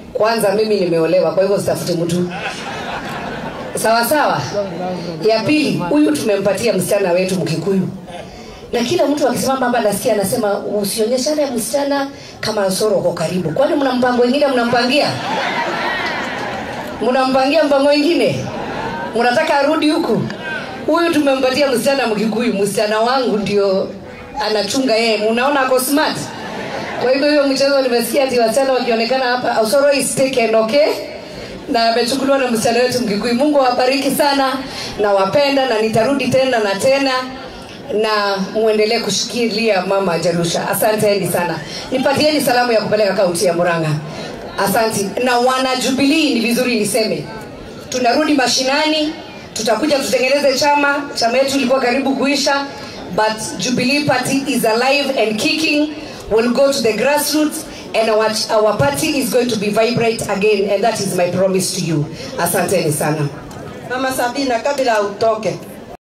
kwanza mimi nimeolewa kwa hivyo sitafuti mtu sawa sawa ya pili huyu tumempatia msichana wetu mkikuyu na kila mtu akisimama hapa nasikia anasema usionyeshane msichana kama soro uko karibu kwani mna mpango wengine mnampangia mnampangia mpango wengine mnataka arudi huku huyu tumempatia msichana mkikuyu msichana wangu ndio anachunga yeye unaona ako smart kwa hivyo hiyo mchezo nimesikia ati wasichana wakionekana hapa Osoro is taken okay na amechukuliwa na msichana wetu Mkikuyu. Mungu awabariki sana na wapenda, na nitarudi tena na tena na muendelee kushikilia mama Jerusha. Asanteni sana, nipatieni salamu ya kupeleka kaunti ya Murang'a. Asanti. Na wana Jubilee, ni vizuri niseme tunarudi mashinani, tutakuja tutengeneze chama. Chama yetu ilikuwa karibu kuisha, but Jubilee Party is alive and kicking. We'll go to the grassroots and our, our party is going to be vibrant again and that is my promise to you. Asanteni sana. Mama Sabina, kabla utoke,